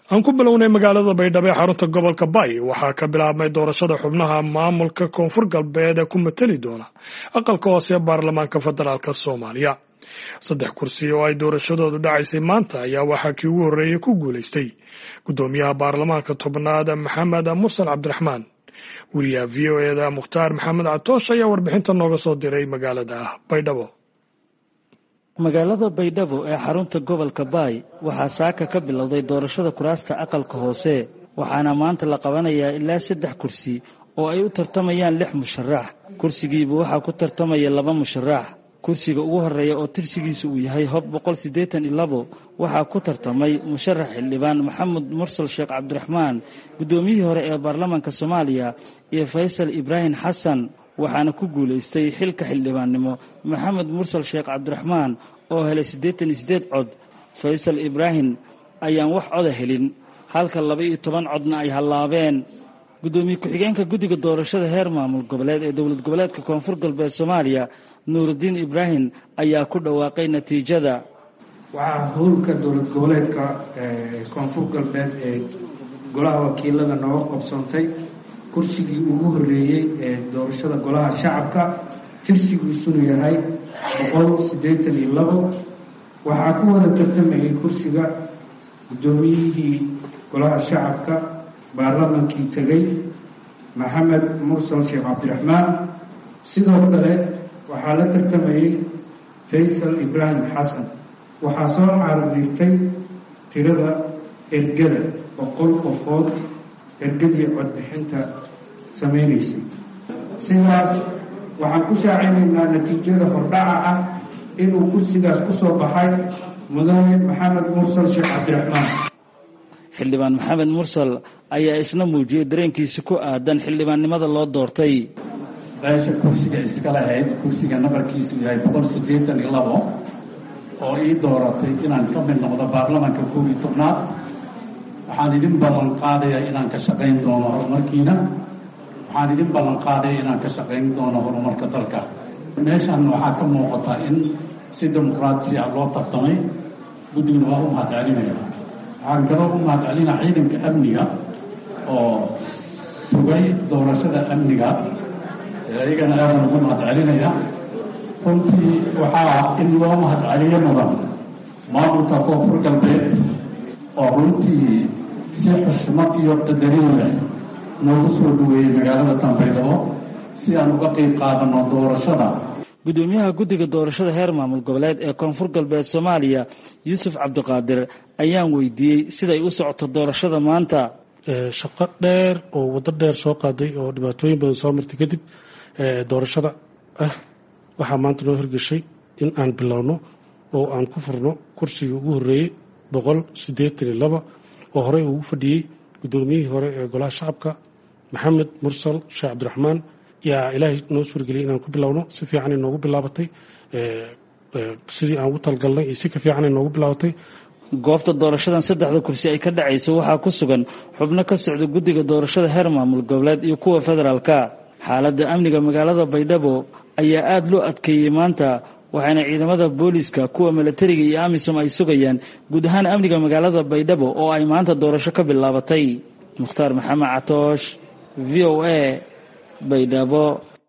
aan ku bilownay magaalada baydhabo ee xarunta gobolka bay waxaa ka bilaabmay doorashada xubnaha maamulka koonfur galbeed ee ku mateli doona aqalka hoose ee baarlamaanka federaalk soomaaliya saddex kursi oo ay doorashadoodu dhacaysay maanta ayaa waxaa kii ugu horreeyey ku guulaystay guddoomiyaha baarlamaanka tobnaad maxamed mursal cabdiraxmaan weriyaha v o eda mukhtaar maxamed catoosh ayaa warbixinta nooga soo diray magaalada baydhabo magaalada baydhabo ee xarunta gobolka baay waxaa saaka ka bilowday doorashada kuraasta aqalka hoose waxaana maanta la qabanayaa ilaa saddex kursi oo ay u tartamayaan lix musharax kursigiiba waxaa ku tartamaya laba musharax kursiga ugu horeeya oo tirsigiisa uu yahay hob boqol siddeetan iyo labo waxaa ku tartamay musharax xildhibaan maxamed mursal sheekh cabdiraxmaan guddoomiyihii hore ee baarlamaanka soomaaliya iyo faysal ibraahim xasan waxaana ku guulaystay xilka xildhibaannimo maxamed mursal sheekh cabdiraxmaan oo helay siddeetan iyo siddeed cod faysal ibraahim ayaan wax coda helin halka laba iyo toban codna ay hallaabeen guddoomiye ku-xigeenka guddiga doorashada heer maamul goboleed ee dowlad goboleedka koonfur galbeed soomaaliya nuurudiin ibraahim ayaa ku dhawaaqay natiijada waxaa howlka dowlad goboleedka koonfur galbeed ee golaha wakiilada nooga qabsoontay kursigii ugu horreeyey ee doorashada golaha shacabka tirsigiisunu yahay boqol siddeetan iyo labo waxaa ku wada tartamayay kursiga guddoomiyihii golaha shacabka baarlamankii tegey maxamed mursal sheekh cabdiraxmaan sidoo kale waxaa la tartamayey faysal ibraahim xasan waxaa soo caardiirtay tirada ergada boqol qofood ergadii codbixinta samaynaysay sidaas waxaan ku shaacinaynaa natiijada hordhaca ah inuu kursigaas ku soo baxay mudane maxamed mursal sheekh cabdiraxmaan xildhibaan maxamed mursal ayaa isna muujiyey dareenkiisa ku aadan xildhibaannimada loo doortay beesha kursiga iska lahayd kursiga nabarkiisu yahay boqol siddeetan iyo labo oo ii dooratay inaan ka mid noqdo baarlamaanka koob iyo tobnaad waxaan idin ballan qaadaya inaan ka shaqayn doono horumarkiina waxaan idin ballan qaadaya inaan ka shaqayn doono horumarka dalka meeshan waxaa ka muuqata in si dimuqraatisi ah loo tartamay guddiguna waa u mahadcelinaya waxaan kaloo u mahadcelinaa ciidanka amniga oo sugay doorashada amniga iyagana aadan ugu mahadcelinaya runtii waxaa in loo mahadceliyo mudan maamulka koonfur galbeed oo runtii si xushmad iyo qadarin leh noogu soo dhaweeyey magaalada tanbaydhabo si aan uga qeyb qaadano doorashada guddoomiyaha guddiga doorashada heer maamul goboleed ee koonfur galbeed soomaaliya yuusuf cabdiqaadir ayaan weydiiyey siday u socoto doorashada maanta shaqo dheer oo waddo dheer soo qaaday oo dhibaatooyin badan soo martay kadib doorashada ah waxaa maanta noo hirgeshay in aan bilowno oo aan ku furno kursigii ugu horreeyey boqol siddeetan iyo laba oo horey ugu fadhiyey guddoomiyihii hore ee golaha shacabka maxamed mursal sheekh cabdiraxmaan yaa ilaahay noo suurageliyay inaan ku bilowno si fiicanay noogu bilaabatay sidii aan ugu talgalnay iyo si ka fiicanay noogu bilaabatay goobta doorashadan saddexda kursi ay ka dhacayso waxaa ku sugan xubno ka socda guddiga doorashada heer maamul goboleed iyo kuwa federaalka xaaladda amniga magaalada baydhabo ayaa aada loo adkeeyey maanta waxaana ciidamada booliiska kuwa milatariga iyo amisom ay sugayaan guud ahaan amniga magaalada baydhabo oo ay maanta doorasho ka bilaabatay mukhtaar maxamed catoosh v o a baydhabo